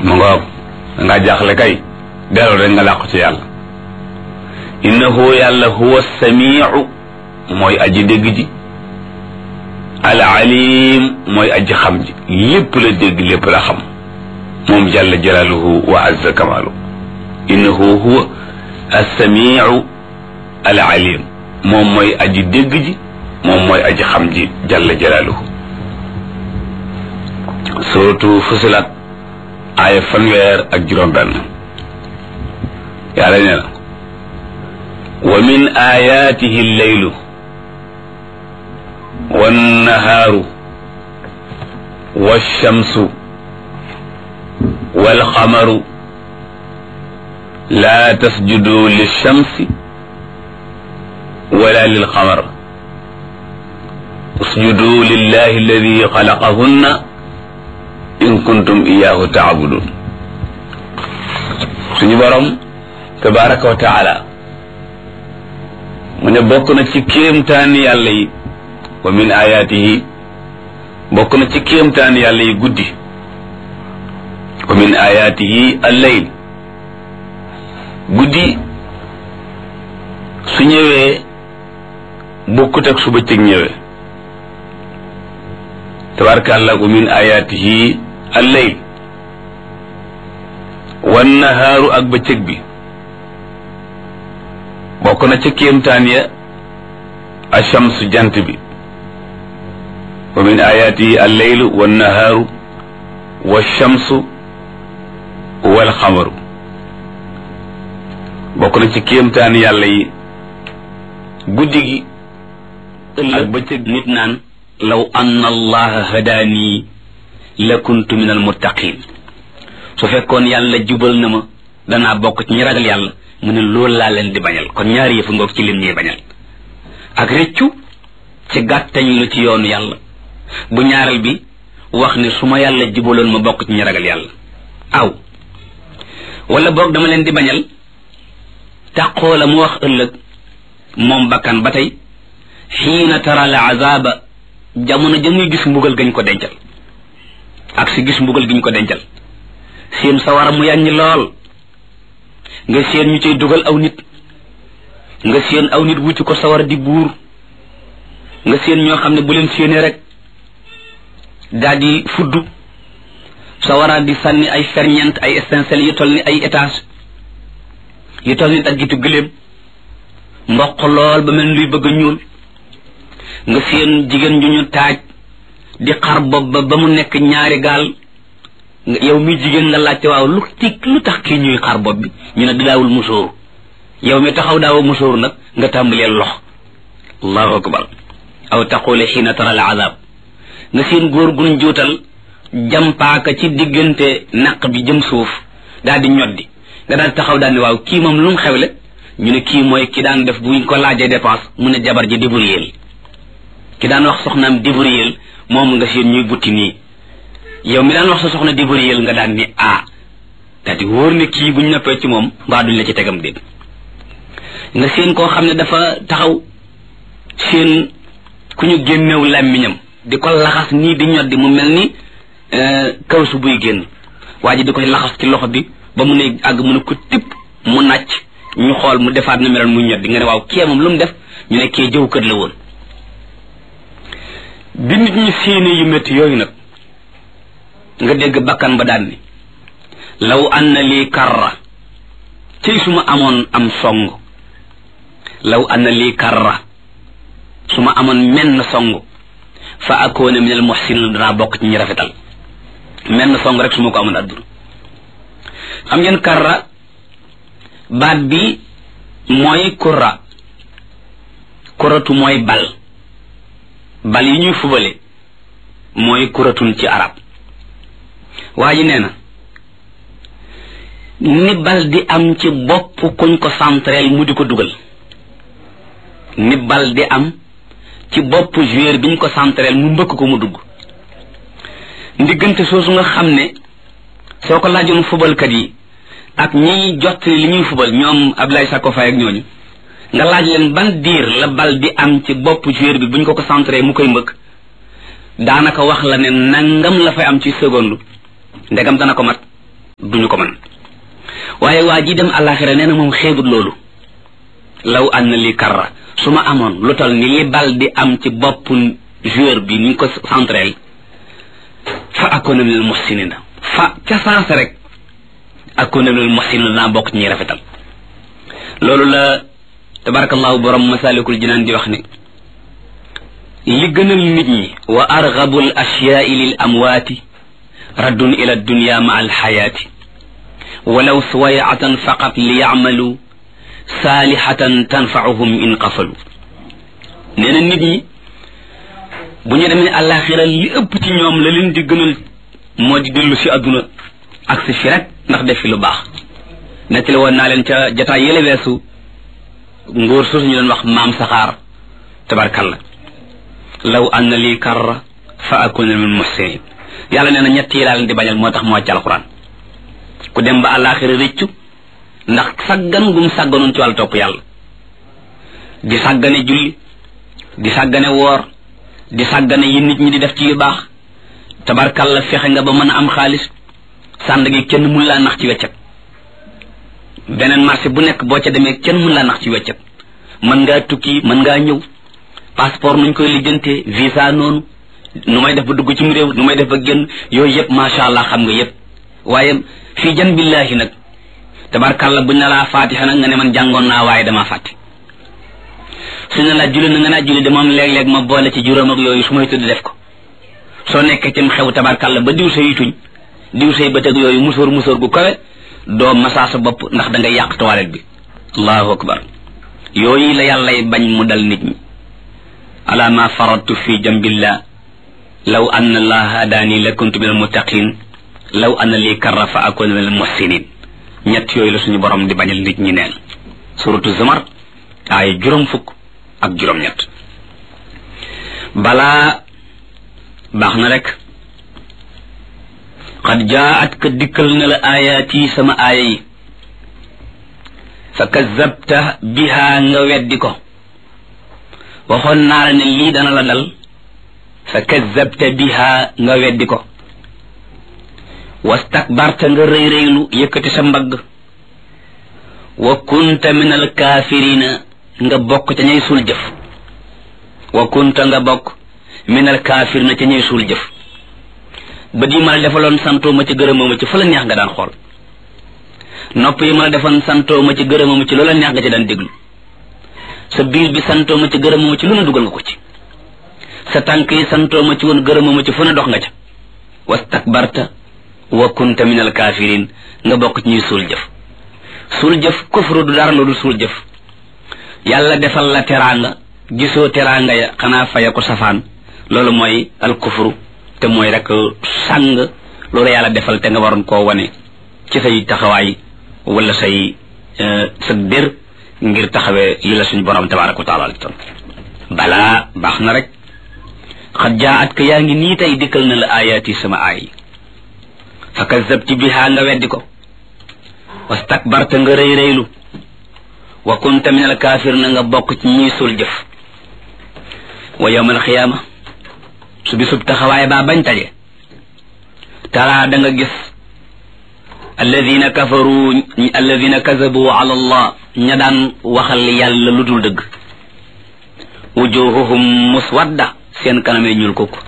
mu ngoog dangaa jaaxle kay delloo rek nga làqu ci yàlla innahu yàlla huwa samiu mooy aji dégg ji al alim mooy aji xam ji lépp la dégg lépp la xam moom jalla jalaaluhu wa azza kamaalu innahu huwa assamiu al alim moom mooy aji dégg ji moom mooy aji xam ji jalla jalaaluhu suratu fusilat aaya fanweer ak juróom benn yàlla nee na wa min ayaatihi lleylu wannahaaru walchamsu walqamaru laa tasjudu lilchamsi wala lilqamar usjudu lillahi alladi xalaqahunna in kuntum iyaahu taabudun suñu borom tabaraka wa taala mu ne bokk na ci kéemtaani yàlla yi wa min ayaatihi bokk na ci kéemtaani yàlla yi guddi wa min ayaatihi alleyl guddi su ñëwee bokkut ak su bëccëg ñëwee tabarakàllah wa min ayaatihi alleyl wan nahaaru ak bëccëg bi bokk na ca kéemtaan ya achamsu jant bi wa min ayaatihi alleylu wannahaaru walchamsu walxamaru bokk na ci kéemtaan yàlla yi guddi gi ak bëccëg nit naan law anna allaha hadaanii la kuntu min almuttaqin su fekkoon yàlla jubal na ma danaa bokk ci ñi ragal yàlla mu ne loolu laa leen di bañal kon ñaari yëfu ngoog ci lim ñuy bañal ak rëccu ci gàttañ lu ci yoonu yàlla bu ñaareel bi wax ne su ma yàlla jubaloon ma bokk ci ñi ragal yàlla aw wala boog dama leen di bañal taqoo la mu wax ëllëg moom bakkan ba tey xiina tara la azaba jamono ja muy gis mbugal gañ ko dencal ak si gis mbugal giñ ko dencal seen sawara mu yàññi lool nga seen ñu cay dugal aw nit nga seen aw nit wucc ko sawara di buur nga seen ñoo xam ne bu leen séenee rek daal di fudd sawara di sànni ay ferñeent ay étincelles yu toll ni ay étage yu toll ni ak gitu gëléem mboq lool ba mel luy bëgg a ñuul nga seen jigéen ju ñu taaj di xar bopp ba ba mu nekk ñaari gaal yow mi jigéen nga laajte waaw lu ti lu tax kii ñuy xar bopp bi ñu ne di daawul musóoru yow mi taxaw daawa musóoru nag nga tàmbalee lox allahu akbar aw taqule xiina tara al azab nga seen góor gun juutal jampaaka ci diggante naq bi jëm suuf daal di ñoddi nga daal taxaw daal ne waaw kii moom lu mu xewle ñu ne kii mooy ki daan def buñ ko laajee dépense mu ne jabar ji débrouilleel ki daan wax soxnaam débrouilleel moom nga seen ñuy butti nii yow mi daan wax sa soxna débrouilleel nga daan ni ah daal di wóor ne kii buñ noppee ci moom mbaa duñ la ci tegam déet nga seen koo xam ne dafa taxaw seen ku ñu génnew làmmiñam di ko laxas nii di ñoddi mu mel ni kaw su buy génn waa ji di koy laxas ci loxo bi ba mu ne àgg mu ne ko tipp mu nàcc ñu xool mu defaat na meloon muy ñoddi nga ne waaw kee moom lu mu def ñu ne kee jëw kër la woon bi nit ñi séenee yu métti yooyu nag nga dégg bakkan ba daan ni law anna lii karra cëy su ma amoon am song law anna lii karra su ma amoon menn song fa akoona min al muhsinin danaa bokk ci ñi rafetal menn song rek su ma ko amoon adduna xam ngeen karra baat bi mooy kurra kuratu mooy bal bal yi ñuy fubale mooy kuratun ci arab waa ji nee na ni bal di am ci bopp kuñ ko centreel mu di ko dugal ni bal di am ci bopp joueur bi ñu ko centreel mu mbëkk ko mu dugg ndiggante soosu nga xam ne soo ko laajoon fubalkat yi ak ñiy jottali li ñuy fubal ñoom Abdoulaye Sakko Faye ak ñooñu nga laaj leen ban diir la bal di am ci bopp joueur bi bu ñu ko ko centré mu koy mbëkk daanaka wax la ne nangam la fay am ci seconde ndegam dana ko mat duñu ko mën waaye waa ji dem àllaaxira nee na moom xeebut loolu law an na li karra su ma amoon lu tal ni li bal di am ci bopp joueur bi ni ñu ko centrel fa akuna minal muhsinina fa ca saasa rek akuna minal muhsinina naa bokk ci ñuy rafetal loolu la tabarakallahu borom masalikul jinaan di wax ne li gënal nit ñi wa argabu al ashyaai lil amwaati raddun ila dunya ma al xayaati walaw suwayatan faqat li yacmalu saalihatan tanfauhum in qafalu nee na nit ñi bu ñu demee àllaaxira li ëpp ci ñoom la leen di gënal moo di dellu si àdduna ak si fi rek ndax def fi lu baax nettali woon naa leen ca jataay yële weesu ngóor suusu ñu doon wax maam saxaar tabarkalla law anna lii karra fa akuna min muhsinin yàlla nee na ñett yi laa leen di bañal moo tax moo wàcc alquran ku dem ba àllaaxira rëccu ndax saggan gum sàgganoon ci wàllu topp yàlla di sàggane julli di sàggane woor di sàggane yi nit ñi di def ci yu baax tabarkalla fexe nga ba mën a am xaalis sànd gi kenn mun laa nax ci weccet beneen marché bu nekk boo ca demee kenn mun laa nax ci weccet mën ngaa tukki mën ngaa ñëw passeport nuñ koy lijjantee visa noonu nu may def ba dugg ci mu réew nu may def ba génn yooyu yëpp macha allah xam nga yëpp waaye fii jan billaahi nag tabarkalla buñ ne laa faatixa nag nga ne man jàngoon naa waaye damaa fàtte su ne laa julli na nga naa julli de moom léeg-léeg ma boole ci juróom ak yooyu su may tëdd def ko soo nekkee cim xew tabarkalla ba diw say tuñ diw say bëtëg yooyu musóor musóor gu kawe doo masaa sa bopp ndax da ngay yàq toilette bi allahu akbar yooyu la yàllay bañ mu dal nit ñi ala ma faradtu fi jambillah law anna allaha hadaani la kuntu min almuttaqin law anna lii karra fa akuna min almuhsinin ñett yooyu la suñu borom di bañal nit ñi neen suratu zumar ay juróom fukk ak juróom ñett balaa baax na rek qad jaat ka dikkal na la ayaati sama aaya yi fa kazabta biha nga weddi ko waxoon naa la ne lii dana la dal fa kazabta biha nga weddi ko wastakbarta nga rëy rëylu yëkkati sa mbagg wa kunta min alkaafirina nga bokk ca ñay suul jëf wa kunta nga bokk min alkaafirina ca ñay suul jëf bët yi ma la defaloon santoo ma ci gërëmoo ma ci fa la neex nga daan xool nopp yi ma la defoon santoo ma ci gërëmoo ma ci loola neex nga ci daan déglu sa biir bi santoo ma ci gërëmoo ma ci lu ne dugal nga ko ci sa tànk yi santoo ma ci woon gërëmoo ma ci fu ne dox nga ca wastakbarta wa kunta min alkafirin nga bokk ci ñuy suul jëf suul jëf kufru du dara lu suul jëf yàlla defal la teraanga gisoo teraanga ya xanaa faya ko safaan loolu mooy al kufru te mooy rek sàng loolu yàlla defal te nga waroon koo wane ci say taxawaay wala say sa dér ngir taxawee li la suñu borom tabaraka wa taala ton balaa baax na rek xat jaa at ka yaa ngi nii tey dikkal na la ayaati sama aay yi fa kazabti biha nga weddi ko wastakbarta nga rëy rëylu wa kunta min al kaafir na nga bokk ci ñuy suul jëf wa yawma al xiyaama su bisub taxawaay baa bañ taje taraa da nga gis alladina kafaru alladina kazabu ala allah ña daan waxal yàlla lu dul dëgg wujuhuhum muswadda seen kanamee ñuul kukk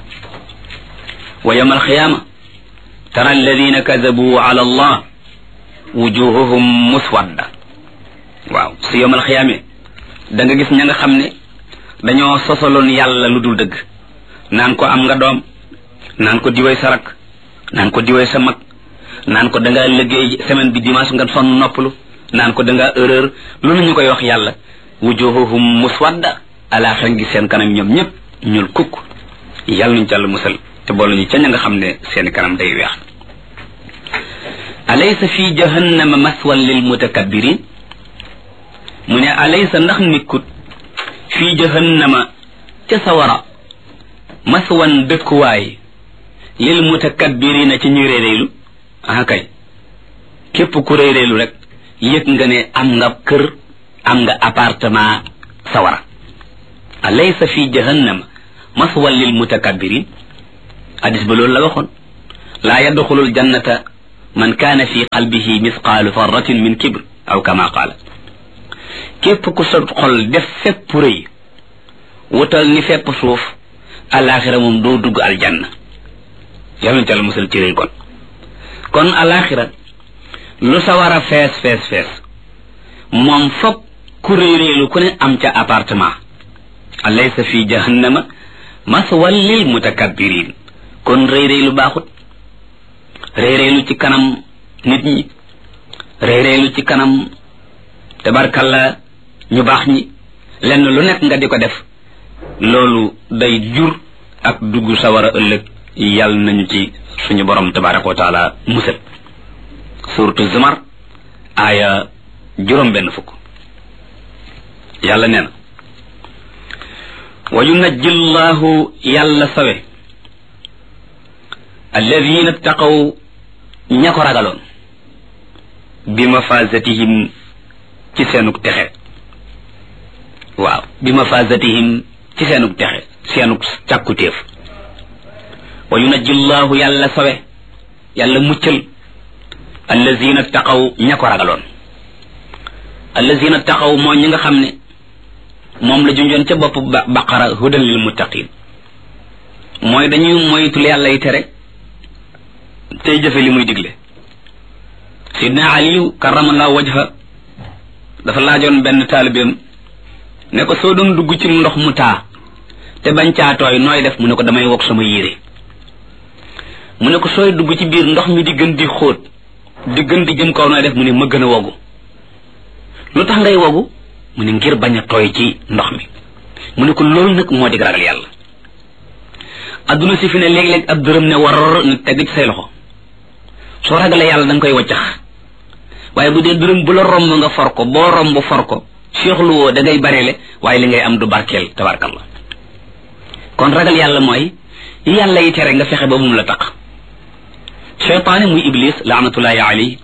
wa yawma alxiyaama tara alladina kazabu ala allah wujuhuhum muswadda waaw su yawma alxiyaame da nga gis ña nga xam ne dañoo sosaloon yàlla lu dul dëgg naan ko am nga doom naan ko diwee sa rak naan ko diwee sa mag naan ko da nga liggéey semaine bi dimanche nga sonn noppalu naan ko da nga erreur loolu ñu koy wax yàlla wujuhuhum muswadda alaaxira ngi seen kanam ñoom ñëpp ñuul kukk yàlla nuñ ci àll musal te boolu ñu ca ña nga xam ne seen kanam day weex alaysa fi jahannama maswan lil mutakabbirin mu ne alaysa ndax nikkut fi jahannama ca sawara maswan dëkkuwaay lil mutakabbirina ci ñuy réeréelu ah kay képp ku réeréelu rek yëg nga ne am nga kër am nga appartement sawara alaysa fi jahannama maswan lil mutakabbirin hadis ba loolu la waxoon laa yadxulul jannata man kaana fi qalbihi misqaalu farratin min kibr aw kama qaala képp ku sa xol def fépp rëy wutal ni fépp suuf alaxira moom doo dugg aljanna yàlla na ci yàlla musal ci rëy kon kon alaxira lu sa war a fees fees fees moom foog ku rëy rëylu ku ne am ca appartement alaysa fi jahannama maswal lil mutakabbirin kon rëy rëylu baaxut rëy rëylu ci kanam nit ñi rëy rëylu ci kanam tabarkalla ñu baax ñi lenn lu nekk nga di ko def loolu day jur ak dugg sawara ëllëg yàlla nañu ci suñu borom tabaraka wa taala musal suratu zumar aaya juróom benn fukk yàlla nee na wa yunajji llahu yàlla sawe alladina taqaw ña ko ragaloon bi mafazatihim ci seenug texe waaw bi mafazatihim ci seenug texe seenug càkkutéef wa yunajji llahu yàlla sawe yàlla muccal allazina taqaw ña ko ragaloon allazina taqaw moo ñi nga xam ne moom la junjoon ca bopp baqara hudan lil muttaqin mooy dañuy moytul yàlla yi tere tey jëfe li muy digle sidna aliyu karamallahu wajha dafa laajoon benn taalibeem ne ko soo doon dugg ci ndox mu taa te bañ caa tooy nooy def mu ne ko damay wokk sama yére mu ne ko sooy dugg ci biir ndox mi di gën di xóot di gën di jëm kaw nooy def mu ne ma gën a wogu lu tax ngay wogu mu ne ngir bañ a tooy ci ndox mi mu ne ko loolu nag moo di ragal yàlla adduna si fi ne léeg-léeg ab dërëm ne war na teg ci say loxo soo ragalee yàlla da nga koy waccax waaye bu dee dërëm bu la romb nga for ko boo romb for ko seexlu woo da ngay bareele waaye li ngay am du barkeel tabarkalla kon ragal yàlla mooy yàlla yi tere nga fexe ba mu la tax cheytaane muy iblis laanatullahi alayhi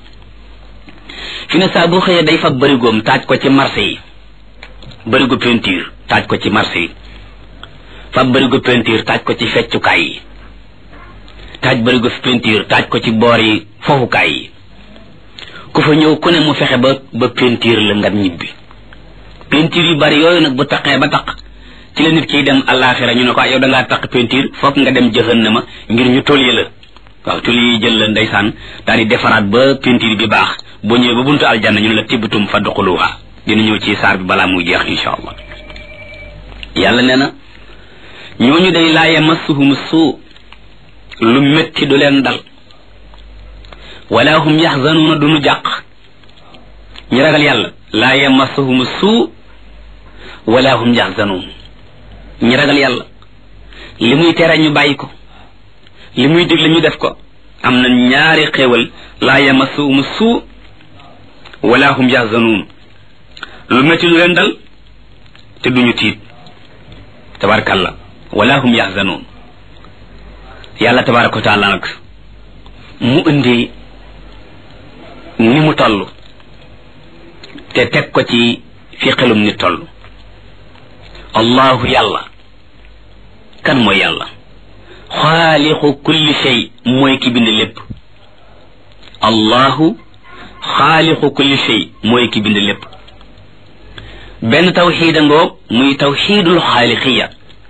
fi ne saa boo xëyee day fa bërigoom taaj ko ci marché yi bërigo peinture taaj ko ci marché yi fa bërigo peinture taaj ko ci feccukaay yi taaj bërigo peinture taaj ko ci boor yi fofukaay yi ku fa ñëw ku ne mu fexe ba ba peinture la nga ñibbi peinture yu bari yooyu nag bu taqee ba taq ci la nit kiy dem àllaaxira ñu ne ko yow da ngaa taq peinture foog nga dem jahannama ngir ñu tolye la waaw tol yi jël la ndeysaan daal di defaraat ba peinture bi baax boo ñëwee ba buntu aljanna ñu ne la tibbatum fa duxuluha dina ñëw ci saar bi balaa muy jeex insha allah yàlla nee na ñooñu day laa yamassuhum suu lu métti du leen dal wala hum yaxzanuuna duñu jàq ñu ragal yàlla laa yamassuhum suu wala hum yaxzanuun ñu ragal yàlla li muy tere ñu bàyyi ko li muy digle ñu def ko am na ñaari xéewal laa yamassuhum suu wala hum yaxzanuun lu métti du leen dal te duñu tiit tabarakalla wala hum yaxzanuun yàlla tabaraka wa taala nag mu indi ni mu toll te teg ko ci fi xelum ni toll allahu yàlla kan mooy yàlla xaalixu kulli shay mooy ki bind lépp allahu xaalixu kulli shay mooy ki bind lépp benn tawxiida ngoog muy tawxiidul xaalixiya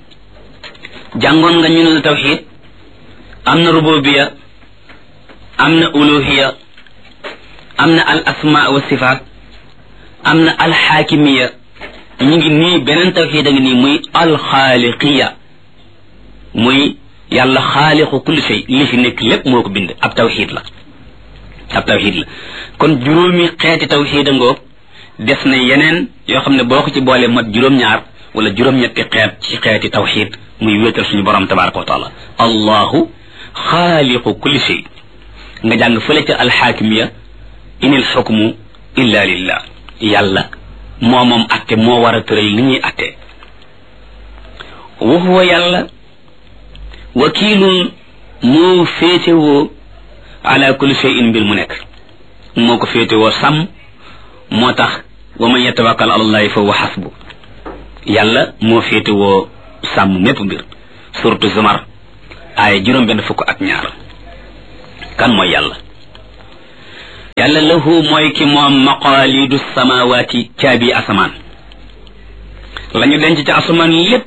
jàngoon nga ñu ne la tawxiid am na rububiya am na uluhiya am na al asma wa sifaat am na al xaakimiya ñu ngi nii beneen tawxiid a ngi nii muy al xaaliqiya muy yàlla xaalixu kulli shay li fi nekk lépp moo ko bind ab tawxiid la ab tawxiid la kon juróomi xeeti tawxiid a ngoog des na yeneen yoo xam ne boo ko ci boole mat juróom-ñaar wala juróom-ñetti xeet ci xeeti tawxiid muy wéetal suñu borom tabaraka wa taala allahu xaaliqu kulli shay nga jàng fële ca alxaakimiya inil xukmu illa lillah yàlla moo moom atte moo war a tëral ni ñuy atte wa huwa yàlla wakiilun moo féetewoo ala kulli shay'in mbir mu nekk moo ko féetewoo sàmm moo tax wa man yatawakkal ala allahi fa huwa xasbu yàlla moo féetewoo sàmm mépp mbir surtout zumar aaya juróom benn fukk ak ñaar kan mooy yàlla yàlla lahu mooy ki moom maqaalidu samawaati caabi asamaan la ñu denc ci asamaan lépp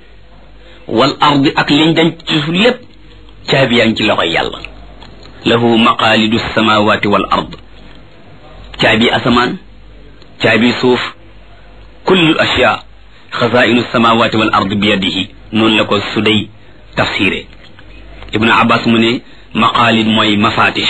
wal ardi ak liñ denc ci suuf lépp caabi yaa ngi ci loxoy yàlla lahu maqaalidu samawaati wal ard caabi asamaan caabi suuf kullu ashyaa xazainu samawaati wal ard bi yadihi noonu la ko suday tafsiré ibnu abbas mu ne maqaalid mooy mafatih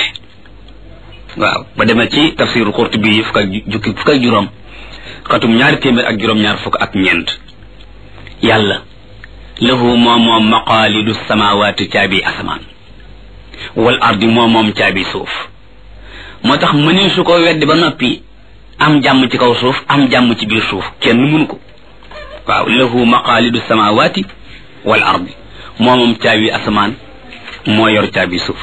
waaw ba demee ci tafsiru qurtubi yi fukk ak jukki fukk ak juróom xatum ñaari téeméer ak juróom ñaar fukk ak ñeent yàlla lahu moom moom maqaalidu samawaati caabi asamaan wal ardi moom moom caabi suuf moo tax mëni su ko weddi ba noppi am jàmm ci kaw suuf am jàmm ci biir suuf kenn mënu ko waaw lahu maqaalidu samawaati wal ardi moo moom caabi asamaan moo yor caabi suuf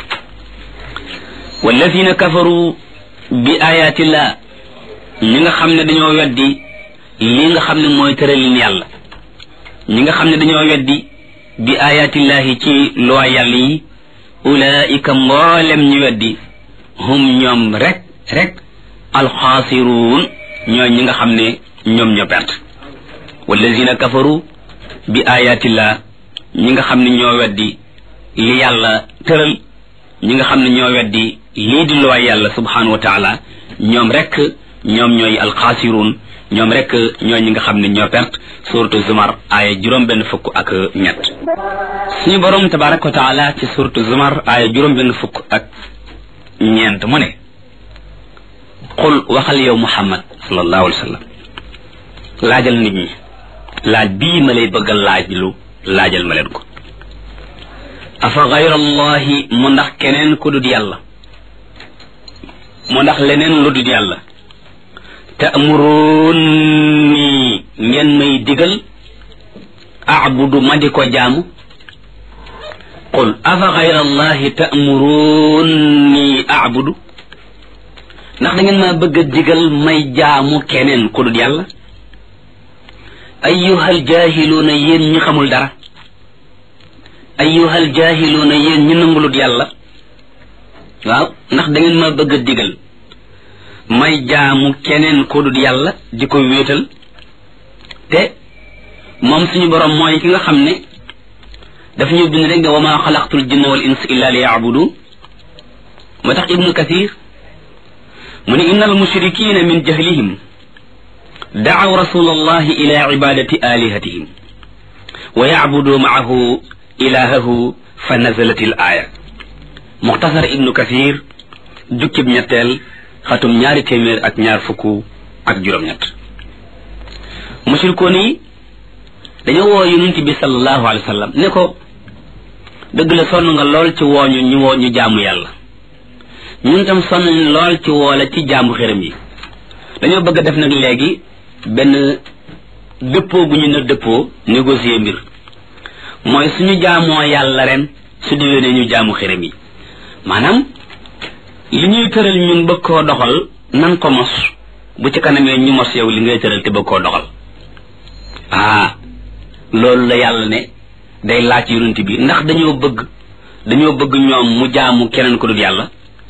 walladina kafaru bi ayatillah ñi nga xam ne dañoo weddi li nga xam ne mooy tëralin yàlla ñi nga xam ne dañoo weddi bi ayatillahi ci loi yàlla yi ulaika mboolem ñu weddi hum ñoom rek rek alxaasiruun ñooy ñi nga xam ne ñoom ñoo perte walladina kafaru bi ayatillah ñi nga xam ne ñoo weddi li yàlla tëral ñi nga xam ne ñoo weddi lii di looy yàlla subhanahu wa taala ñoom rek ñoom ñooy alxaasiruun ñoom rek ñooy ñi nga xam ne ñoo perte suratu zumar aaya juróom benn fukk ak ñett suñu borom tabaraka wa taala ci suratu zumar aaya juróom benn fukk ak ñeent mu ne qul waxal yow muhammad sallallahu alayhi wa sallam laajal nit ñi laaj bii ma lay bëggal laaj lu laajal ma leen ko afa gayra allahi mu ndax keneen ku dul yàlla mu ndax leneen lu dul yàlla ta'muruni ngeen may digal abudu ma di ko jaamu qul afa gayra allahi ta'muruni abudu ndax da ngeen ma bëgg a digal may jaamu keneen ku dul yàlla ayyuhal jaahiluuna yéen ñi xamul dara ayyuhal jaahiluuna yéen ñi nangulut yàlla waaw ndax da ngeen ma bëgg a digal may jaamu keneen ku dul yàlla di ko wéetal te moom suñu borom mooy ki nga xam ne daf ñu bind rek ne wa maa xalaqtul jinna wal ins illa li yaabudu moo tax ibnu kathir mu ne inna al mushrikina min jahlihim daaw rasul allahi ila ibadati alihatihim wa yacbudu maahu ilahahu fa nazalat il aaya muxtasar ibnu kathir jukkib ñetteel xatum ñaari téeméer ak ñaar fukk ak juróom-ñett mushrikoon yi dañoo woo yonent bi sallallahu alayhi wa sallam ne ko dëgg la sonn nga lool ci wooñu ñu woo ñu jaamu yàlla ñun tam sonn nañ lool ci woola ci jaamu xërëm yi dañoo bëgg a def nag léegi benn dëppoo bu ñu na dëppoo négocier mbir mooy suñu jaamoo yàlla ren su déwénee ñu jaamu xërëm yi maanaam li ñuy tëral ñun bëgg koo doxal nan ko mos bu ci kanamee ñu mos yow li ngay tëral te bëgg koo doxal ah loolu la yàlla ne day laaj yonent bi ndax dañoo bëgg dañoo bëgg ñoom mu jaamu keneen ko dul yàlla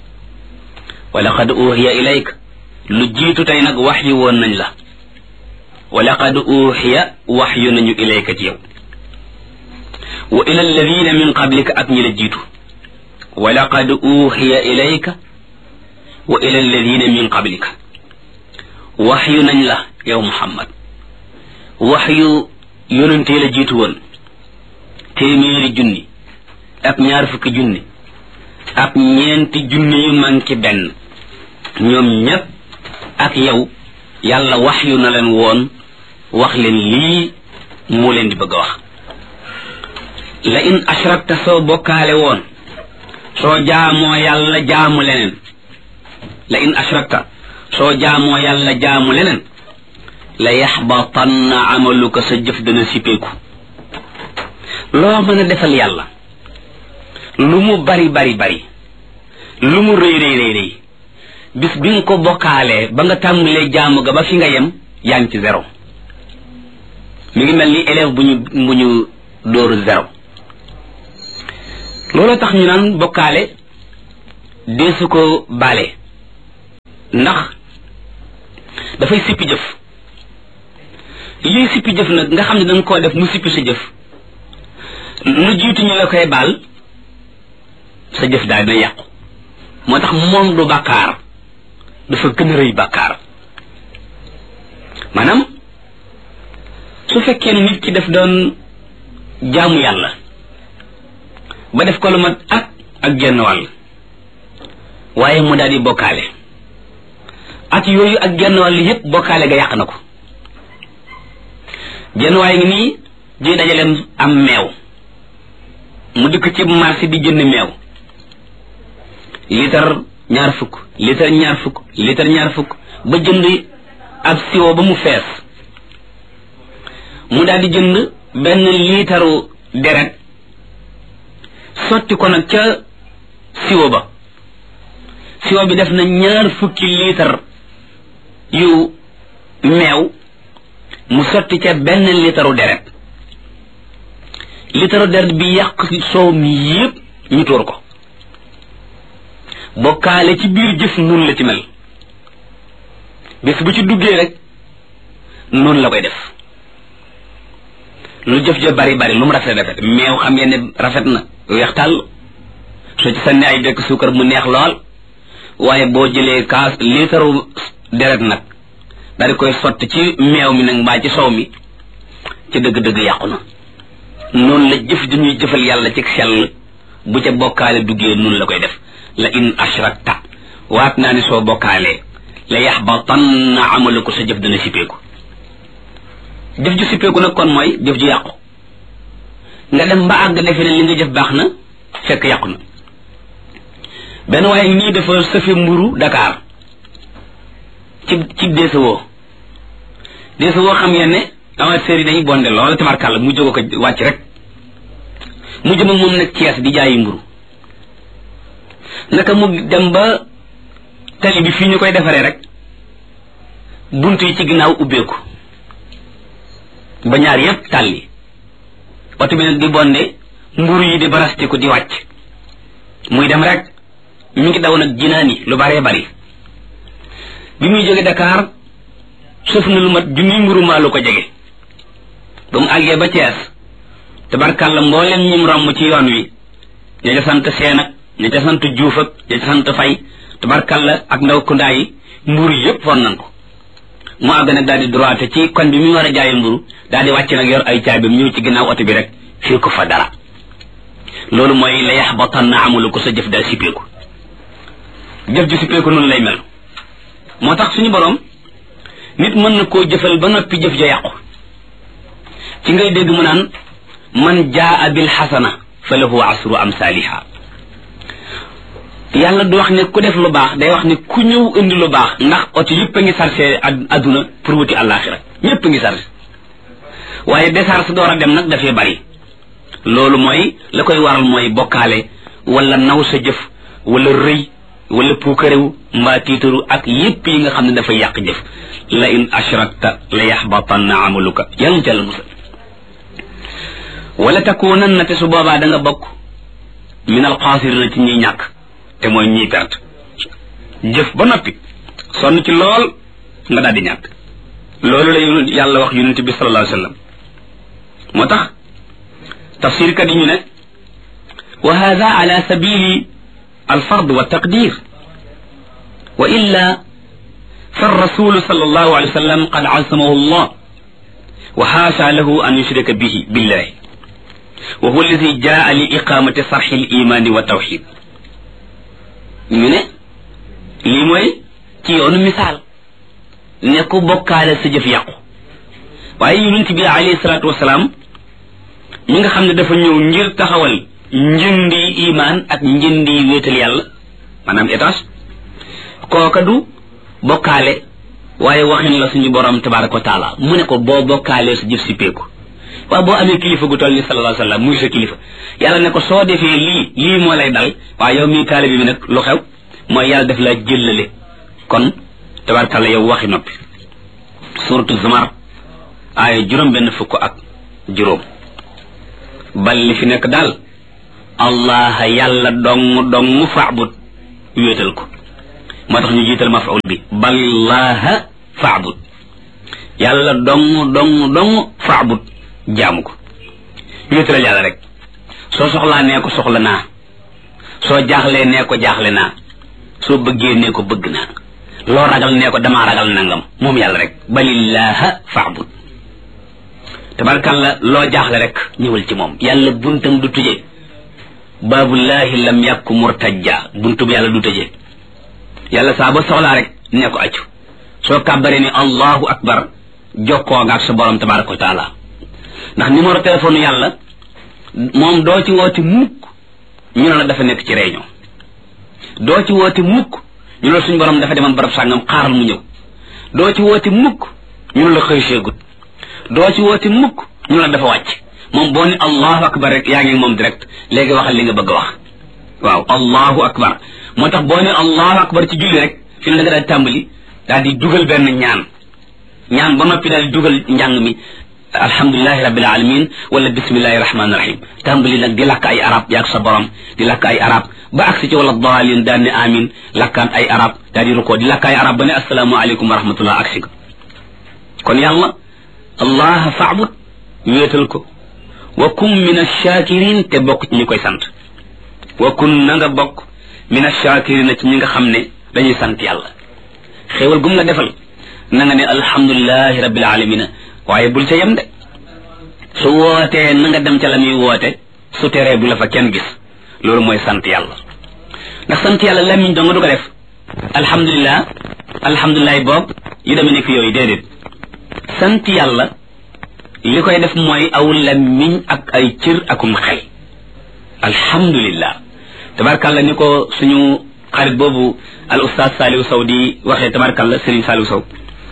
wa laqad uhiya ilayk lu jiitu tey nag wax yi woon nañ la wa laqad uhiya wax yu nañu ilayka ci yow wa ila alladina min qablika ak ñi la jiitu wa laqad uhiya ilayka wa ila alladina min qablika wax yu nañ la yow muhammad wax yu yonentee la jiitu woon téeméeri junni ak ñaar fukki junni ak ñeenti junni yu manki benn ñoom ñépp ak yow yàlla wax yu na leen woon wax leen lii moo leen di bëgg a wax la in ashrakta soo bokkaale woon soo jaamoo yàlla jaamu leneen la in ashrakta soo jaamoo yàlla jaamu leneen la yaxbatanna amaluka sa jëf dana sippeeku loo mën a defal yàlla lu mu bari bari bari lu mu rëy rëy rëy rëy bis bi nga ko bokkaalee ba nga tàmbalee jaamu ga ba fi nga yem yaa ngi ci zéro mi ngi mel ni élève bu ñu bu ñu dóoru zéro loolu tax ñu naan bokkaale deesu ko baale ndax dafay sippi jëf lii sippi jëf nag nga xam ne danga koo def mu sippi sa jëf lu jiitu ñu la koy baal sa jëf daal dina yàqu moo tax moom du bàkkaar dafa gën a rëy bàkkaar maanaam su fekkee ne nit ki daf doon jaamu yàlla ba def ko lu mat ak ak genn wàll waaye mu daal di bokkaale at yooyu ak genn wàll yépp bokkaale ga yàq na ko genn waaye ngi nii di dajaleem am meew mu dikk ci marché di jënd meew litre ñaar fukk litre ñaar fukk litre ñaar fukk ba jënd ab siwo ba mu fees mu daal di jënd benn liitaru deret sotti ko nag ca siwo ba siwo bi def na ñaar fukki liitar yu meew mu sotti ca benn liitaru deret liitaru deret bi yàq soow mi yépp ñu tuur ko bokkaale ci biir jëf nun la ci mel bis bu ci duggee rek noonu la koy def lu jëf ja bari bari lu mu rafet rafet meew xam ngeen ne rafet na weex tàll soo ci sànni ay bekk suukar mu neex lool waaye boo jëlee kaas liitaru deret nag daal di koy sotti ci meew mi nag mbaa ci soow mi ci dëgg-dëgg yàqu na noonu la jëf di ñuy jëfal yàlla ci sell bu ca bokkaale duggee noonu la koy def la in ashrakta waat naa ni soo bokkaalee la yaxbatanna amaluko sa jëf dana sippeeku jëf ju sippeeku nag kon mooy jëf ju yàqu nga dem ba àgg defe ne li nga jëf baax na fekk yàqu na benn waaye nii dafa sëfe mburu Dakar ci ci deesawoo deesawoo xam ngeen ne amateurs yi dañuy bonde lool tabarkàlla mu jóge ko wàcc rek mu jëm moom nag Cees di jaayi mburu naka mu dem ba tali bi fii ñu koy defaree rek bunt yi ci ginnaaw ubbeeku ba ñaar yépp tàlli oto bi nag di bonde mburu yi di barastiku di wàcc muy dem rek mi ngi daw nag jinaani lu baree bari bi muy jóge Dakar sëf na lu mat junniy mburu maa lu ko jege ba mu àggee ba Cees tabarkàlla mbooleem ñim romb ci yoon wi ña ca sant seen ak ña ca sant juuf ak ña ca sant fay tabarkàlla ak ndaw kundaa yi mburu yépp fon nan ko mu àgg nag daal di droite ci kon bi mu war a jaayi mburu daal di wàcc nag yor ay caabim ñëw ci ginnaaw oto bi rek fii ko fa dara loolu mooy la yaxbatanna amalu ko sa jëf daal sippeeku jëf ju sippeeku noonu lay mel moo tax suñu borom nit mën na koo jëfal ba noppi jëf ja yàqu ci ngay dégg mu naan man jaa bil xasana fa lahu asru amsaaliha yàlla du wax ne ku def lu baax day wax ne ku ñëw indi lu baax ndax oto yëpp a ngi sarse adduna pour wuti àllaaxira ñëpp a ngi sarse waaye décharge door a dem nag dafay bari loolu mooy la koy waral mooy bokkaale wala naw sa jëf wala rëy wala puukarewu mbaa tiitaru ak yépp yi nga xam ne dafay yàq jëf la in ashrakta la yaxbatanna amaluka yàlla ca la musal wala takunan na te su boobaa da nga bokk min alxaasirina ci ñiy ñàkk te mooy ñiy perte jëf ba noppi sonn ci lool nga daal di ñàkk loolu la yàlla wax yonent bi sallallahu alayhi wa sallam moo tax tafsirkat yi ñu ne wa hada ala sabili alfard wa taqdir wa illa فالرسول صلى الله عليه وسلم قد عصمه الله وحاشا له أن يشرك به بالله وهو الذي جاء لإقامة صرح الإيمان والتوحيد ñu ne lii mooy ci yoonu misaal ne ku bokkaale sa jëf yàqu waaye yonent bi alayhi salaatu wasalaam mi nga xam ne dafa ñëw ngir taxawal njëndi imaan ak njëndi wéetal yàlla maanaam étage kooka du bokkaale waaye waxin la suñu borom tabaraka wa taala mu ne ko boo bokkaalee sa jëf si peeku waaw boo amee kilifa gu toll ni sallallahu alayhi wa sallam muy sa kilifa yàlla ne ko soo defee lii lii moo lay dal waaye yow mii taalibi bi nag lu xew mooy yàlla def la jëllale kon tabarakalla yow waxi noppi suratu zumar aaya juróom benn fukk ak juróom bal li fi nekk daal allah yàlla dong dong faabut wéetal ko moo tax ñu jiital maf'ul bi ballaha faabud yàlla dong dong dong faabud jaamu ko wéetalal yàlla rek soo soxlaa nee ko soxla naa soo jaaxlee nee ko jaaxle naa soo bëggee nee ko bëgg naa loo ragal nee ko damaa ragal nangam moom yàlla rek balillaha faabud tabarkalla loo jaaxle rek ñëwal ci moom yàlla buntam du tuje baabullahi lam yàkku murtajja buntu bi yàlla du tëje yàlla saa ba soxlaa rek nee ko accu soo kàbbaree ni allahu akbar jokkoo nga ak sa borom tabaraka wa taala ndax numéro téléphone yàlla moom doo ci woote mukk ñu ne la dafa nekk ci réunion doo ci woote mukk ñu ne la suñu borom dafa demoon barab sàngam xaaral mu ñëw doo ci woote mukk ñu ne la xëy seegut doo ci woote mukk ñu ne la dafa wàcc moom boo ni allahu akbar rek yaa ngi moom direct léegi waxal li nga bëgg a wax waaw allahu akbar moo tax boo ne allahu akbar ci julli rek fi ne da nga daal tàmbali daal di dugal benn ñaan ñaan ba noppi daal di dugal njàng mi alhamdulilahi rabbil alamin wala bismillahi rahmani rahim tàmbali nag di lakk ay arab yaag sa borom di lakk ay arab ba agsi ci wala daalin daan ne amin lakkaan ay arab daal di rukoo di lakk ay arab ba ne assalaamu aleykum wa rahmatullah agsi ko kon yàlla allah faabud wéetal ko wa kun min achakirin te bokk ci ñi koy sant wa kun na nga bokk min achakirin ci ñi nga xam ne dañuy sant yàlla xéewal gum la defal na nga ne alhamdulilahi rabbil alamina waaye bul ca yem de su wootee na nga dem ca la muy woote su teree bu la fa kenn gis loolu mooy sant yàlla ndax sant yàlla lamiñ dong du ko def alhamdulilah alhamdulilah boobu yu demee nekk yooyu déedéet sant yàlla li koy def mooy aw lamiñ ak ay cër akum xel alhamdulillah tabarkàlla ni ko suñu xarit boobu al ustaaz Saliou Sow di waxee tabarkàlla Serigne Saliou Sow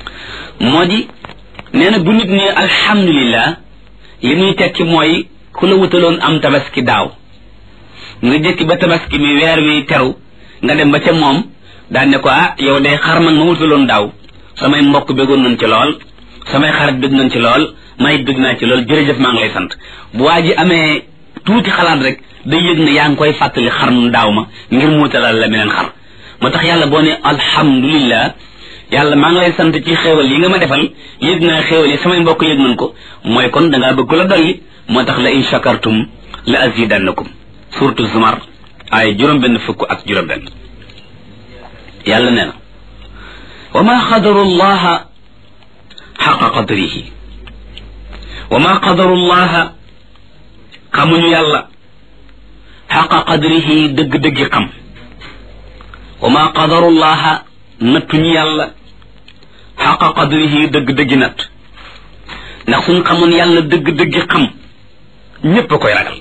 moo di nee na bu nit ne alhamdulillah li muy tekki mooy ku la wutaloon am tabaski daaw nga jëkki ba tabaski mi weer wi teru nga dem ba ca moom daan ne ko ah yow day xar man ma wutaloon daaw samay mbokk bëggoon nañ ci lool samay xarit bëgg nañ ci lool may bëgg naa ci lool jërëjëf maa ngi lay sant bu waa ji amee tuuti xalaat rek day yëg ne yaa ngi koy fàttali xar mu daaw ma ngir mu wutalal la meneen xar moo tax yàlla boo ne alhamdulillah yàlla maa ngi lay sant ci xéewal yi nga ma defal yëg naa xéewal yi samay mbokk yëg nañ ko mooy kon dangaa bëgg la dolli moo tax la in shakartum la azidannakum surtout zumar ay juróom benn fukk ak juróom benn yàlla nee na wa ma qadaru llaha xaqa qadrihi wa ma qadaru llaha xamuñu yàlla xaqa qadrihi dëgg-dëggi xam wa ma qadaru llaha nattuñu yàlla xaqa qadrihi dëgg-dëggi natt ndax suñ xamoon yàlla dëgg-dëggi xam ñépp a koy ragal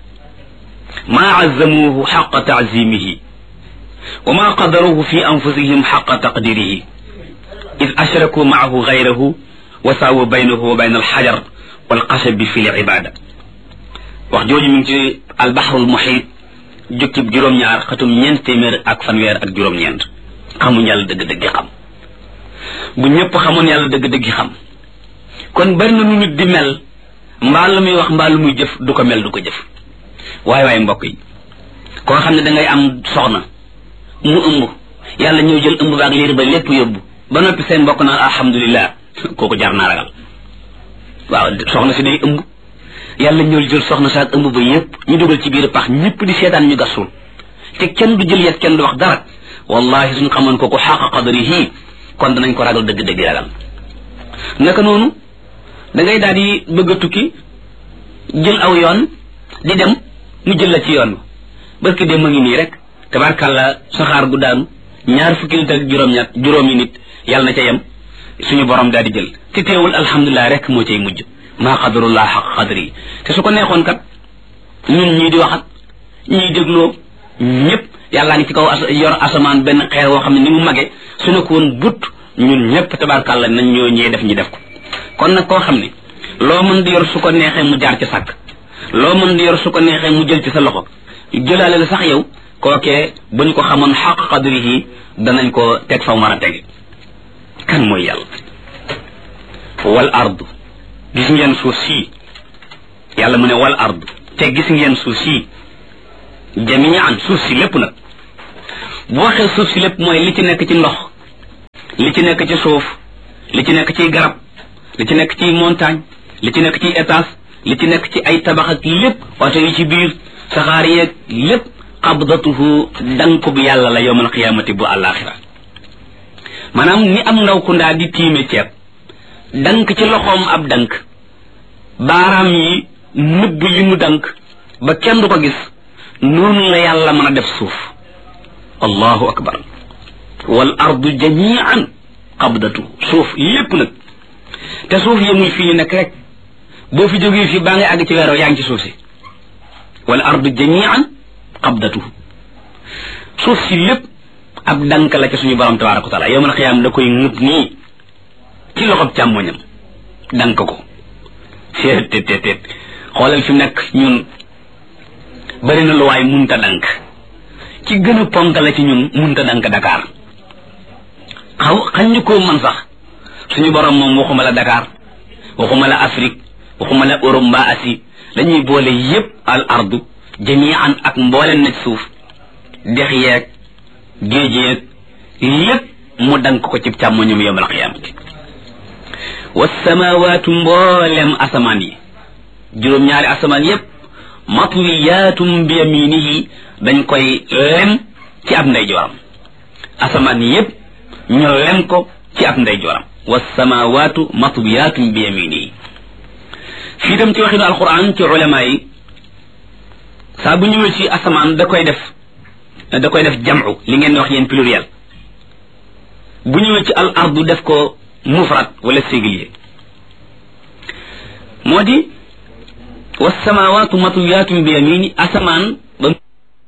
maa azzamuuhu xaqa taazimihi wa ma qadaruhu fi anfusihim xaqa taqdirihi id ashraku maahu gayrahu wa saawu baynahu wa bayna alxajar walxasabi fi libada wax jooju mi ngi ci albaxrul muxiit jukkib juróom-ñaar xatum ñeent téeméer ak fanweer ak juróom-ñeent xamuñ yàlla dëgg-dëgg xam bu ñëpp xamoon yàlla dëgg-dëgg xam kon bari na nu nit di mel mbaa lu muy wax mbaa lu muy jëf du ko mel du ko jëf waaye waaye mbokk yi koo xam ne da ngay am soxna mu ëmb yàlla ñëw jël ëmb baag liir ba lépp yóbbu ba noppi seen mbokk naan alhamdulilah kooku jar naa ragal waaw soxna si day ëmb yàlla ñëw jël soxna saak ëmb ba yépp ñu dugal ci biir pax ñëpp di seetaan ñu gasul te kenn du jël yet kenn du wax dara wallahi suñ xamoon ko ko xaqa qadrihi kon danañ ko ragal dëgg-dëgg ragal naka noonu da ngay daal di bëgg a tukki jël aw yoon di dem mu jël la ci yoon ba barki dem ma ngi nii rek tabarkàlla saxaar gu daanu ñaar fukki nit ak juróom-ñett juróomi nit yàlla na ca yem suñu borom daal di jël te teewul alhamdulilah rek moo cay mujj maa qadarullah xaq qadri te su ko neexoon kat ñun ñii di waxat ñii dégloo ñëpp yàllaa ngi ci kaw yor asamaan benn xeer woo xam ne ni mu mage su ne ko woon but ñun ñëpp tabarkàlla nañ ñoo ñee def ñi def ko kon nag koo xam ne loo mën di yor su ko neexee mu jaar ci sàkk loo mën di yor su ko neexee mu jël ci sa loxo jëlaale la sax yow kookee bu ñu ko xamoon xaq qadrihi danañ ko teg fa mu war a tege kan mooy yàlla wal ardu gis ngeen suuf sii yàlla mu ne wal ardu te gis ngeen suuf sii jamian suuf si lépp nag bu waxee suuf si lépp mooy li ci nekk ci ndox li ci nekk ci suuf li ci nekk ci garab li ci nekk ci montagne li ci nekk ci étage li ci nekk ci ay tabax ak lépp oto yi ci biir saxaar yeeg lépp qabdatuhu dank bu yàlla la yowmal qiyaamati bu àllaaxira maanaam ni am ndaw ku ndaa di tiime ceeb dank ci loxoom ab dank baaraam yi nëbb li mu dank ba kenn du ko gis noonu la yàlla mën a def suuf allahu akbar wal ardu jamian qabdatu suuf lépp nag te suuf yemul fii ñu nekk rek boo fi jógee fii baa ngay àgg ci weeroo yaa ngi ci suuf si wal ardu jamian qabdatu suuf si lépp ab dank la ca suñu borom tabaraka wa taala yowmal xiyaam da koy ŋëb nii ci loxob càmmoñam dank ko seet teet teet teet xoolal fi mu nekk ñun bari na lu waay munta dank ci gën a ponk la ci ñun munta dank Dakar xaw xañ ñu koo man sax suñu borom moom waxuma la Dakar waxuma la Afrique waxuma la Europe mbaa Asie dañuy boole yépp al ardu jamian ak mbooleen na suuf dex yeeg géej yeeg lépp mu dank ko ci càmmoñum yowmal qiyaamati wasamawaatu mboolem asamaan yi juróom-ñaari asamaan yépp matwiyaatum bi yaminihi dañ koy lem ci ab ndeyjooram asamaan yépp ñu lem ko ci ab ndeyjooram wasamawaatu matwiyaatum bi yaminihi fii dem ci waxinu alquran ci ulama yi saa bu ñëwee ci asamaan da koy def da koy def jam'u li ngeen di wax yéen pluriel bu ñëwee ci al ardu def ko mufrad wala singulier moo di wasamawaatu matwiyaatum bi yamini asamaan ba